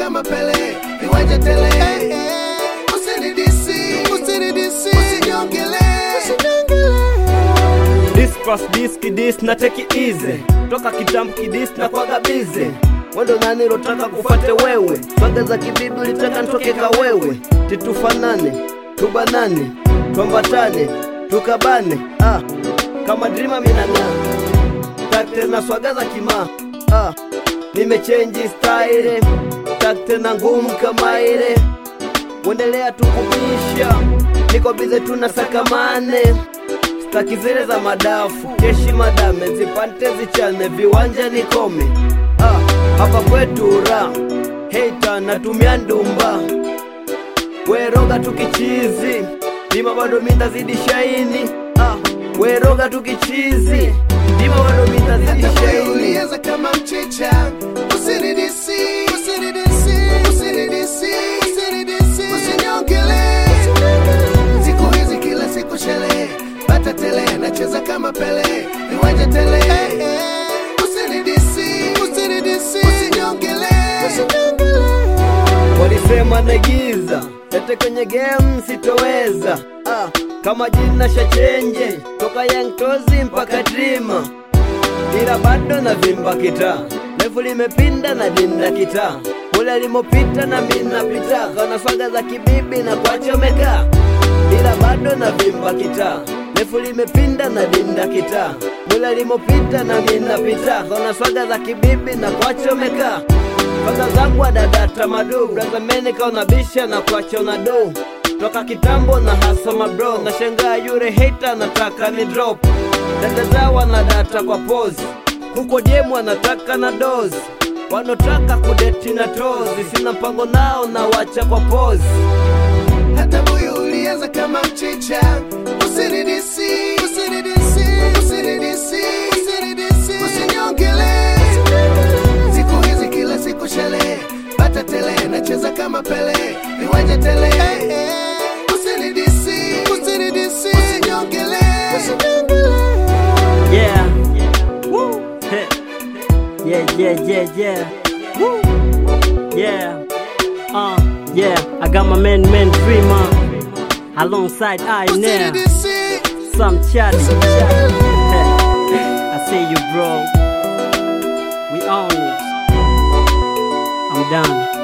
kama Pele, viwanja tele. Usinidisi, usinidisi, usinyongele, usinyongele. This cross this kidis na take it easy toka kitambo kidis na kwaga busy wendo nani lotaka kufate wewe swaga za kibibi ulitaka ntoke ka wewe titufanane tubanane twambatane tukabane ah, kama drima minang'aa takte na swaga za kima ah, nimechenji style takte na ngumu kama ile wendelea tukubisha niko bize tuna sakamane staki zile za madafu keshi madame zipante zichane viwanja nikome ah, hapa kwetu ra heita natumia ndumba weroga tukichizi ndima bado mindazidi shaini ah, weroga tukichizi ndima bado mindazidi Hata wewe shaini ulianza kama mchicha, usinidisi, usinidisi, usinidisi, usinidisi, usinyongele. Siku hizi kila siku sherehe, bata tele, nacheza kama Pele, viwanja tele. Usinidisi, usinidisi, usinyongele, usinyongele. walisema naigiza ete kwenye game sitoweza ah, kama jina shachenje toka young tozi mpaka drima ila bado na vimba kita lefu limepinda na dinda kita kule alimopita na minapita kana swaga za kibibi na kwachomeka ila bado na vimba kita lefu limepinda na dinda kita mule alimopita na minapita kana swaga za kibibi na kwachomeka Kwanza zangu adadata madu braza meni kaona bisha na kuacha una do toka kitambo na hasa mabro na shangaa yure hater nataka ni drop dada zao na data kwa pose huko jemu anataka na dozi wanotaka kudeti na tozi sina mpango nao na wacha kwa pose Hata moyo ulianza kama mchicha, usinidisi, usinidisi, usinidisi, usinidisi, usinyongele. Siku hizi kila siku sherehe, bata tele, nacheza kama Pele, viwanja tele. Usinidisi, usinidisi, usinyongele, usinyongele. Yeah. Woo. Heh. Yeah, yeah, yeah, yeah. Woo. Yeah. Uh, yeah. I got my man, man Dreamer. Alongside I now. Usinidisi, Some chatty. I see you, bro. We own it. I'm done.